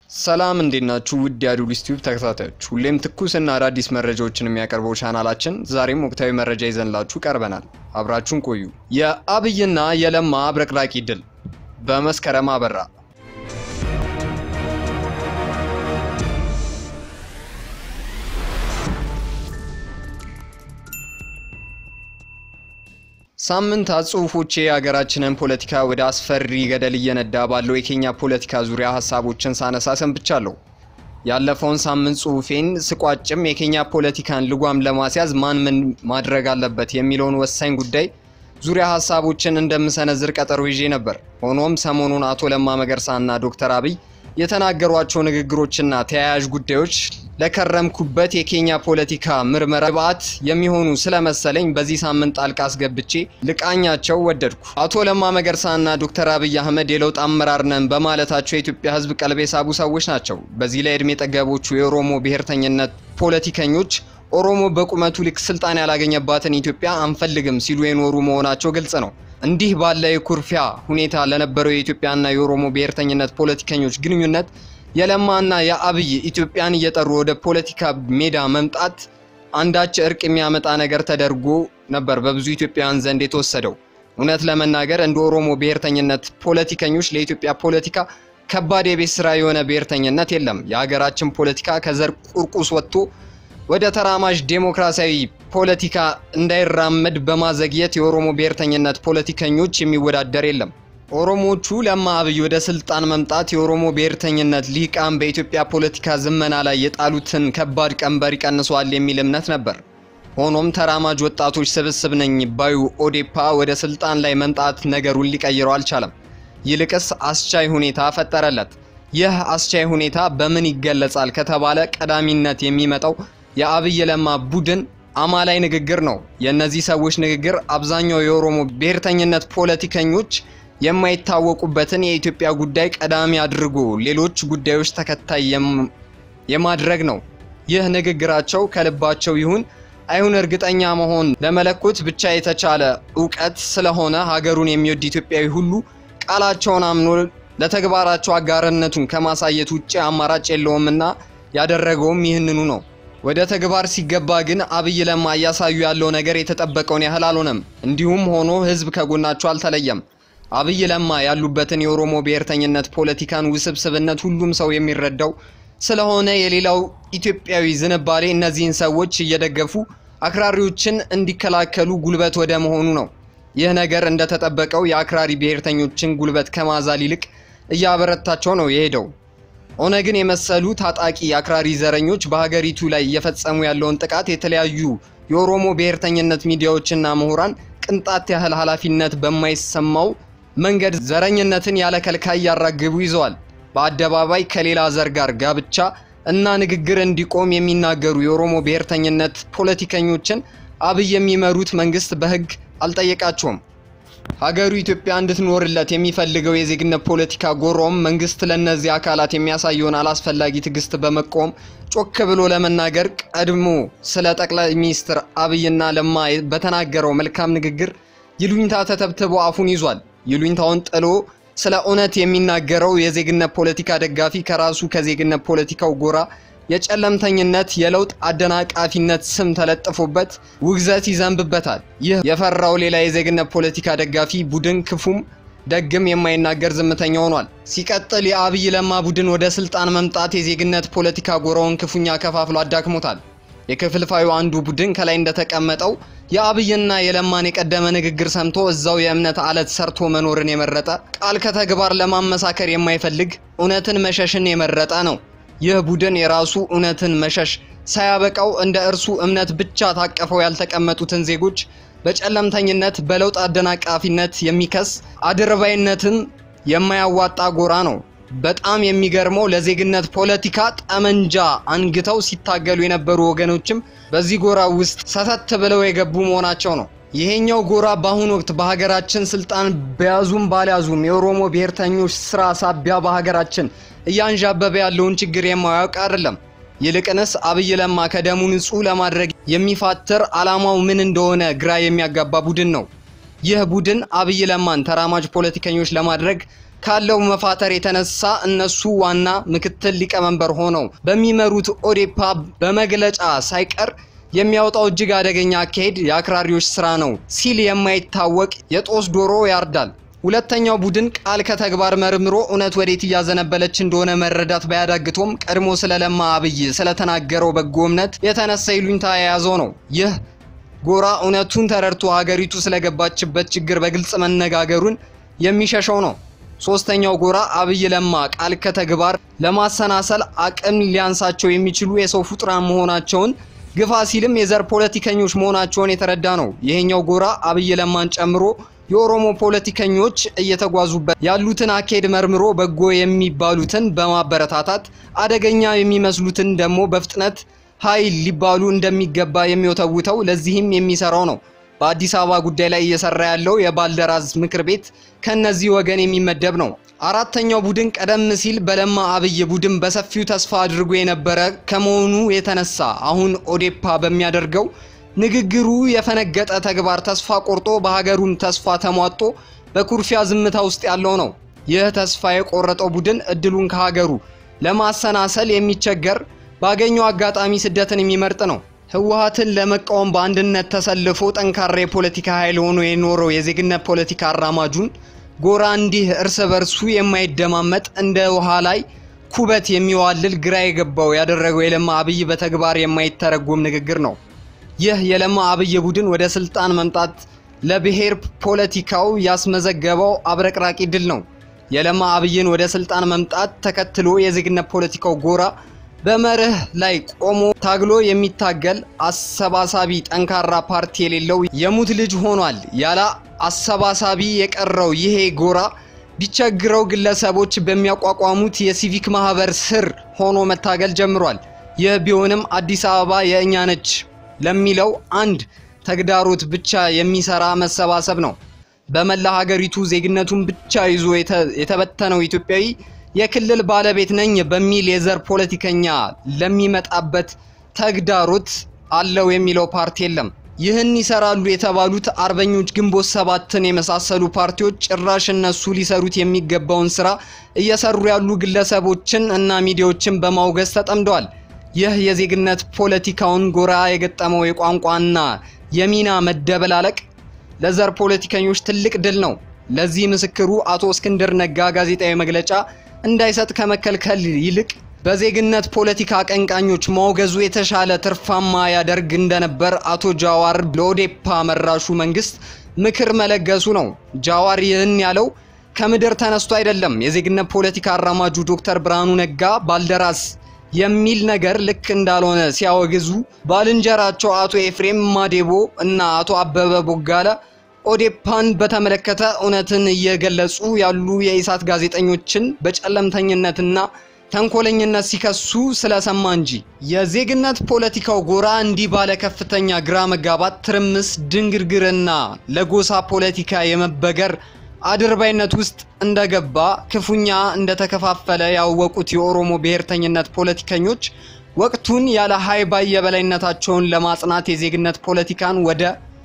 ሰላም እንዴት ናችሁ? ውድ የአዱሊስ ቲዩብ ተከታታዮች፣ ሁሌም ትኩስና አዳዲስ መረጃዎችን የሚያቀርበው ቻናላችን ዛሬም ወቅታዊ መረጃ ይዘንላችሁ ቀርበናል። አብራችሁን ቆዩ። የአብይና የለማ አብረቅራቂ ድል በመስከረም አበራ። ሳምንታት ጽሁፎቼ የሀገራችንን ፖለቲካ ወደ አስፈሪ ገደል እየነዳ ባለው የኬንያ ፖለቲካ ዙሪያ ሀሳቦችን ሳነሳ ሰንብቻለሁ። ያለፈውን ሳምንት ጽሁፌን ስቋጭም የኬንያ ፖለቲካን ልጓም ለማስያዝ ማን ምን ማድረግ አለበት የሚለውን ወሳኝ ጉዳይ ዙሪያ ሀሳቦችን እንደምሰነዝር ቀጠሮ ይዤ ነበር። ሆኖም ሰሞኑን አቶ ለማ መገርሳና ዶክተር አብይ የተናገሯቸው ንግግሮችና ተያያዥ ጉዳዮች ለከረምኩበት የኬንያ ፖለቲካ ምርመራ ግብዓት የሚሆኑ ስለመሰለኝ በዚህ ሳምንት ጣልቃ አስገብቼ ልቃኛቸው ወደድኩ። አቶ ለማ መገርሳና ዶክተር አብይ አህመድ የለውጥ አመራር ነን በማለታቸው የኢትዮጵያ ሕዝብ ቀልብ የሳቡ ሰዎች ናቸው። በዚህ ላይ እድሜ ጠገቦቹ የኦሮሞ ብሔርተኝነት ፖለቲከኞች ኦሮሞ በቁመቱ ልክ ስልጣን ያላገኘባትን ኢትዮጵያ አንፈልግም ሲሉ የኖሩ መሆናቸው ግልጽ ነው። እንዲህ ባለ የኩርፊያ ሁኔታ ለነበረው የኢትዮጵያና የኦሮሞ ብሔርተኝነት ፖለቲከኞች ግንኙነት የለማና የአብይ ኢትዮጵያን እየጠሩ ወደ ፖለቲካ ሜዳ መምጣት አንዳች እርቅ የሚያመጣ ነገር ተደርጎ ነበር በብዙ ኢትዮጵያውያን ዘንድ የተወሰደው። እውነት ለመናገር እንደ ኦሮሞ ብሔርተኝነት ፖለቲከኞች ለኢትዮጵያ ፖለቲካ ከባድ የቤት ስራ የሆነ ብሔርተኝነት የለም። የሀገራችን ፖለቲካ ከዘር ቁርቁስ ወጥቶ ወደ ተራማጅ ዴሞክራሲያዊ ፖለቲካ እንዳይራመድ በማዘግየት የኦሮሞ ብሔርተኝነት ፖለቲከኞች የሚወዳደር የለም። ኦሮሞቹ ለማ አብይ ወደ ስልጣን መምጣት የኦሮሞ ብሔርተኝነት ሊቃን በኢትዮጵያ ፖለቲካ ዝመና ላይ የጣሉትን ከባድ ቀንበር ይቀንሷል የሚል እምነት ነበር። ሆኖም ተራማጅ ወጣቶች ስብስብ ነኝ ባዩ ኦዴፓ ወደ ስልጣን ላይ መምጣት ነገሩን ሊቀይረው አልቻለም። ይልቅስ አስቻይ ሁኔታ ፈጠረለት። ይህ አስቻይ ሁኔታ በምን ይገለጻል ከተባለ ቀዳሚነት የሚመጣው የአብይ ለማ ቡድን አማላይ ንግግር ነው። የእነዚህ ሰዎች ንግግር አብዛኛው የኦሮሞ ብሔርተኝነት ፖለቲከኞች የማይታወቁበትን የኢትዮጵያ ጉዳይ ቀዳሚ አድርጎ ሌሎች ጉዳዮች ተከታይ የማድረግ ነው። ይህ ንግግራቸው ከልባቸው ይሁን አይሁን እርግጠኛ መሆን ለመለኮት ብቻ የተቻለ እውቀት ስለሆነ ሀገሩን የሚወድ ኢትዮጵያዊ ሁሉ ቃላቸውን አምኖ ለተግባራቸው አጋርነቱን ከማሳየት ውጭ አማራጭ የለውምና ያደረገውም ይህንኑ ነው። ወደ ተግባር ሲገባ ግን አብይ ለማ እያሳዩ ያለው ነገር የተጠበቀውን ያህል አልሆነም። እንዲሁም ሆኖ ህዝብ ከጎናቸው አልተለየም። አብይ ለማ ያሉበትን የኦሮሞ ብሔርተኝነት ፖለቲካን ውስብስብነት ሁሉም ሰው የሚረዳው ስለሆነ የሌላው ኢትዮጵያዊ ዝንባሌ እነዚህን ሰዎች እየደገፉ አክራሪዎችን እንዲከላከሉ ጉልበት ወደ መሆኑ ነው። ይህ ነገር እንደተጠበቀው የአክራሪ ብሔርተኞችን ጉልበት ከማዛል ይልቅ እያበረታቸው ነው የሄደው። ኦነግን የመሰሉ ታጣቂ አክራሪ ዘረኞች በሀገሪቱ ላይ እየፈጸሙ ያለውን ጥቃት የተለያዩ የኦሮሞ ብሔርተኝነት ሚዲያዎችና ምሁራን ቅንጣት ያህል ኃላፊነት በማይሰማው መንገድ ዘረኝነትን ያለ ከልካይ ያራግቡ ይዘዋል። በአደባባይ ከሌላ ዘር ጋር ጋብቻ እና ንግግር እንዲቆም የሚናገሩ የኦሮሞ ብሔርተኝነት ፖለቲከኞችን አብይ የሚመሩት መንግስት በህግ አልጠየቃቸውም። ሀገሩ ኢትዮጵያ እንድትኖርለት የሚፈልገው የዜግነት ፖለቲካ ጎሮም መንግስት ለእነዚህ አካላት የሚያሳየውን አላስፈላጊ ትዕግስት በመቃወም ጮክ ብሎ ለመናገር ቀድሞ ስለ ጠቅላይ ሚኒስትር አብይና ለማ በተናገረው መልካም ንግግር ይሉኝታ ተተብትቦ አፉን ይዟል። ይሉኝታውን ጥሎ ስለ እውነት የሚናገረው የዜግነት ፖለቲካ ደጋፊ ከራሱ ከዜግነት ፖለቲካው ጎራ የጨለምተኝነት የለውጥ አደናቃፊነት ስም ተለጥፎበት ውግዘት ይዘንብበታል። ይህ የፈራው ሌላ የዜግነት ፖለቲካ ደጋፊ ቡድን ክፉም ደግም የማይናገር ዝምተኛ ሆኗል። ሲቀጥል የአብይ ለማ ቡድን ወደ ስልጣን መምጣት የዜግነት ፖለቲካ ጎራውን ክፉኛ ከፋፍሎ አዳክሞታል። የክፍልፋዩ አንዱ ቡድን ከላይ እንደተቀመጠው የአብይና የለማን የቀደመ ንግግር ሰምቶ እዛው የእምነት አለት ሰርቶ መኖርን የመረጠ ቃል ከተግባር ለማመሳከር የማይፈልግ እውነትን መሸሽን የመረጠ ነው። ይህ ቡድን የራሱ እውነትን መሸሽ ሳያበቃው እንደ እርሱ እምነት ብቻ ታቀፈው ያልተቀመጡትን ዜጎች በጨለምተኝነት በለውጥ አደናቃፊነት የሚከስ አድርባይነትን የማያዋጣ ጎራ ነው። በጣም የሚገርመው ለዜግነት ፖለቲካ ጠመንጃ አንግተው ሲታገሉ የነበሩ ወገኖችም በዚህ ጎራ ውስጥ ሰተት ብለው የገቡ መሆናቸው ነው። ይሄኛው ጎራ በአሁኑ ወቅት በሀገራችን ስልጣን በያዙም ባልያዙም የኦሮሞ ብሔርተኞች ስራ ሳቢያ በሀገራችን እያንዣበበ ያለውን ችግር የማያውቅ አይደለም። ይልቅንስ አብይ ለማ ከደሙ ንጹህ ለማድረግ የሚፋትር ዓላማው ምን እንደሆነ ግራ የሚያጋባ ቡድን ነው። ይህ ቡድን አብይ ለማን ተራማጅ ፖለቲከኞች ለማድረግ ካለው መፋተር የተነሳ እነሱ ዋና ምክትል ሊቀመንበር ሆነው በሚመሩት ኦዴፓ በመግለጫ ሳይቀር የሚያወጣው እጅግ አደገኛ አካሄድ የአክራሪዎች ስራ ነው ሲል የማይታወቅ የጦስ ዶሮ ያርዳል። ሁለተኛው ቡድን ቃል ከተግባር መርምሮ እውነት ወዴት እያዘነበለች እንደሆነ መረዳት ባያዳግቶም ቀድሞ ስለ ለማ አብይ ስለተናገረው በጎ እምነት የተነሳ ይሉኝታ የያዘው ነው። ይህ ጎራ እውነቱን ተረድቶ ሀገሪቱ ስለገባችበት ችግር በግልጽ መነጋገሩን የሚሸሸው ነው። ሶስተኛው ጎራ አብይ ለማ ቃል ከተግባር ለማሰናሰል አቅም ሊያንሳቸው የሚችሉ የሰው ፍጡራን መሆናቸውን ግፋ ሲልም የዘር ፖለቲከኞች መሆናቸውን የተረዳ ነው። ይሄኛው ጎራ አብይ ለማን ጨምሮ የኦሮሞ ፖለቲከኞች እየተጓዙበት ያሉትን አካሄድ መርምሮ በጎ የሚባሉትን በማበረታታት አደገኛ የሚመስሉትን ደግሞ በፍጥነት ኃይል ሊባሉ እንደሚገባ የሚወተውተው ለዚህም የሚሰራው ነው። በአዲስ አበባ ጉዳይ ላይ እየሰራ ያለው የባልደራስ ምክር ቤት ከነዚህ ወገን የሚመደብ ነው። አራተኛው ቡድን ቀደም ሲል በለማ አብይ ቡድን በሰፊው ተስፋ አድርጎ የነበረ ከመሆኑ የተነሳ አሁን ኦዴፓ በሚያደርገው ንግግሩ የፈነገጠ ተግባር ተስፋ ቆርጦ በሀገሩም ተስፋ ተሟጦ በኩርፊያ ዝምታ ውስጥ ያለው ነው። ይህ ተስፋ የቆረጠው ቡድን እድሉን ከሀገሩ ለማሰናሰል የሚቸገር ባገኘው አጋጣሚ ስደትን የሚመርጥ ነው። ህወሀትን ለመቃወም በአንድነት ተሰልፎ ጠንካራ የፖለቲካ ኃይል ሆኖ የኖረው የዜግነት ፖለቲካ አራማጁን ጎራ እንዲህ እርስ በርሱ የማይደማመጥ እንደ ውሃ ላይ ኩበት የሚዋልል ግራ የገባው ያደረገው የለማ አብይ በተግባር የማይተረጎም ንግግር ነው። ይህ የለማ አብይ ቡድን ወደ ስልጣን መምጣት ለብሔር ፖለቲካው ያስመዘገበው አብረቅራቂ ድል ነው። የለማ አብይን ወደ ስልጣን መምጣት ተከትሎ የዜግነት ፖለቲካው ጎራ በመርህ ላይ ቆሞ ታግሎ የሚታገል አሰባሳቢ ጠንካራ ፓርቲ የሌለው የሙት ልጅ ሆኗል። ያለ አሰባሳቢ የቀረው ይሄ ጎራ ቢቸግረው ግለሰቦች በሚያቋቋሙት የሲቪክ ማህበር ስር ሆኖ መታገል ጀምሯል። ይህ ቢሆንም አዲስ አበባ የእኛ ነች ለሚለው አንድ ተግዳሮት ብቻ የሚሰራ መሰባሰብ ነው። በመላ ሀገሪቱ ዜግነቱን ብቻ ይዞ የተበተነው ኢትዮጵያዊ የክልል ባለቤት ነኝ በሚል የዘር ፖለቲከኛ ለሚመጣበት ተግዳሮት አለው የሚለው ፓርቲ የለም። ይህን ይሰራሉ የተባሉት አርበኞች ግንቦት ሰባትን የመሳሰሉ ፓርቲዎች ጭራሽ እነሱ ሊሰሩት የሚገባውን ስራ እየሰሩ ያሉ ግለሰቦችን እና ሚዲያዎችን በማውገዝ ተጠምደዋል። ይህ የዜግነት ፖለቲካውን ጎራ የገጠመው የቋንቋና የሚና መደበላለቅ ለዘር ፖለቲከኞች ትልቅ ድል ነው። ለዚህ ምስክሩ አቶ እስክንድር ነጋ ጋዜጣዊ መግለጫ እንዳይሰጥ ከመከልከል ይልቅ በዜግነት ፖለቲካ አቀንቃኞች ማውገዙ የተሻለ ትርፋማ ያደርግ እንደነበር አቶ ጃዋር ለኦዴፓ መራሹ መንግስት ምክር መለገሱ ነው። ጃዋር ይህን ያለው ከምድር ተነስቶ አይደለም። የዜግነት ፖለቲካ አራማጁ ዶክተር ብርሃኑ ነጋ ባልደራስ የሚል ነገር ልክ እንዳልሆነ ሲያወግዙ ባልንጀራቸው አቶ ኤፍሬም ማዴቦ እና አቶ አበበ ቦጋለ ኦዴፓን በተመለከተ እውነትን እየገለጹ ያሉ የኢሳት ጋዜጠኞችን በጨለምተኝነትና ተንኮለኝነት ሲከሱ ስለሰማ እንጂ የዜግነት ፖለቲካው ጎራ እንዲህ ባለ ከፍተኛ ግራ መጋባት፣ ትርምስ፣ ድንግርግርና ለጎሳ ፖለቲካ የመበገር አድርባይነት ውስጥ እንደገባ ክፉኛ እንደተከፋፈለ ያወቁት የኦሮሞ ብሔርተኝነት ፖለቲከኞች ወቅቱን ያለ ሀይባይ የበላይነታቸውን ለማጽናት የዜግነት ፖለቲካን ወደ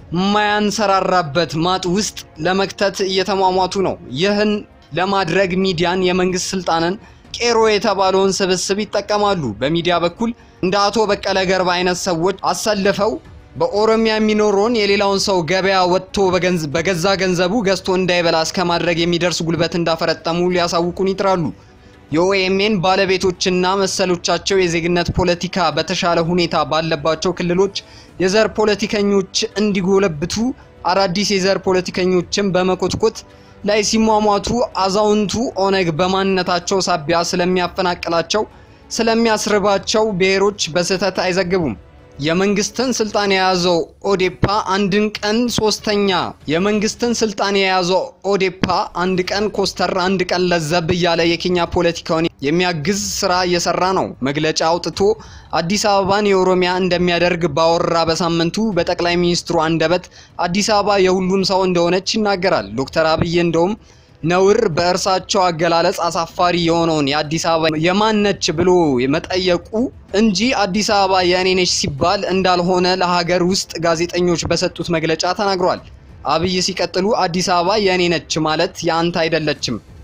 ማያንሰራራበት ማጥ ውስጥ ለመክተት እየተሟሟቱ ነው። ይህን ለማድረግ ሚዲያን፣ የመንግስት ስልጣንን፣ ቄሮ የተባለውን ስብስብ ይጠቀማሉ። በሚዲያ በኩል እንደ አቶ በቀለ ገርባ አይነት ሰዎች አሰልፈው በኦሮሚያ የሚኖረውን የሌላውን ሰው ገበያ ወጥቶ በገዛ ገንዘቡ ገዝቶ እንዳይበላ እስከ ማድረግ የሚደርስ ጉልበት እንዳፈረጠሙ ሊያሳውቁን ይጥራሉ። የኦኤምኤን ባለቤቶችና መሰሎቻቸው የዜግነት ፖለቲካ በተሻለ ሁኔታ ባለባቸው ክልሎች የዘር ፖለቲከኞች እንዲጎለብቱ አዳዲስ የዘር ፖለቲከኞችን በመኮትኮት ላይ ሲሟሟቱ አዛውንቱ ኦነግ በማንነታቸው ሳቢያ ስለሚያፈናቅላቸው ስለሚያስርባቸው ብሔሮች በስህተት አይዘግቡም። የመንግስትን ስልጣን የያዘው ኦዴፓ አንድን ቀን ሶስተኛ የመንግስትን ስልጣን የያዘው ኦዴፓ አንድ ቀን ኮስተር አንድ ቀን ለዘብ እያለ የኬኛ ፖለቲካውን የሚያግዝ ስራ እየሰራ ነው። መግለጫ አውጥቶ አዲስ አበባን የኦሮሚያ እንደሚያደርግ ባወራ በሳምንቱ በጠቅላይ ሚኒስትሩ አንደበት አዲስ አበባ የሁሉም ሰው እንደሆነች ይናገራል። ዶክተር አብይ እንደውም ነውር በእርሳቸው አገላለጽ አሳፋሪ የሆነውን የአዲስ አበባ የማነች ብሎ መጠየቁ እንጂ አዲስ አበባ የእኔ ነች ሲባል እንዳልሆነ ለሀገር ውስጥ ጋዜጠኞች በሰጡት መግለጫ ተናግሯል። አብይ ሲቀጥሉ አዲስ አበባ የእኔ ነች ማለት የአንተ አይደለችም፣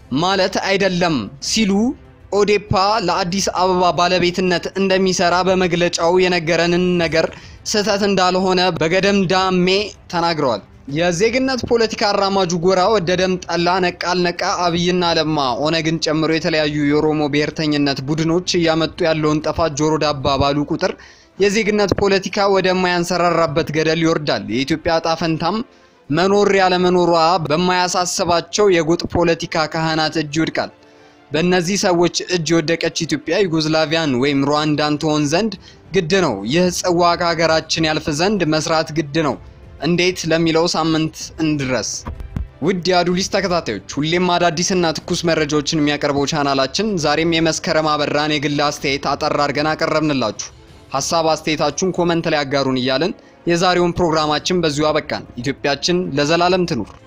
ማለት አይደለም ሲሉ ኦዴፓ ለአዲስ አበባ ባለቤትነት እንደሚሰራ በመግለጫው የነገረንን ነገር ስህተት እንዳልሆነ በገደም ዳሜ ተናግረዋል። የዜግነት ፖለቲካ አራማጁ ጎራ ወደደም ጠላ፣ ነቃ አልነቃ፣ አብይና ለማ ኦነግን ጨምሮ የተለያዩ የኦሮሞ ብሔርተኝነት ቡድኖች እያመጡ ያለውን ጥፋት ጆሮ ዳባ ባሉ ቁጥር የዜግነት ፖለቲካ ወደማያንሰራራበት ገደል ይወርዳል። የኢትዮጵያ ዕጣ ፈንታም መኖር ያለመኖሯ በማያሳስባቸው የጎጥ ፖለቲካ ካህናት እጅ ይወድቃል። በእነዚህ ሰዎች እጅ የወደቀች ኢትዮጵያ ዩጎዝላቪያን ወይም ሩዋንዳን ትሆን ዘንድ ግድ ነው። ይህ ጽዋ ከሀገራችን ያልፍ ዘንድ መስራት ግድ ነው። እንዴት ለሚለው ሳምንት እንድረስ። ውድ የአዱሊስ ተከታታዮች ሁሌም አዳዲስና ትኩስ መረጃዎችን የሚያቀርበው ቻናላችን ዛሬም የመስከረም አበራን የግል አስተያየት አጠር አድርገን አቀረብንላችሁ። ሀሳብ አስተያየታችሁን ኮመንት ላይ አጋሩን እያልን የዛሬውን ፕሮግራማችን በዚሁ አበቃን። ኢትዮጵያችን ለዘላለም ትኑር።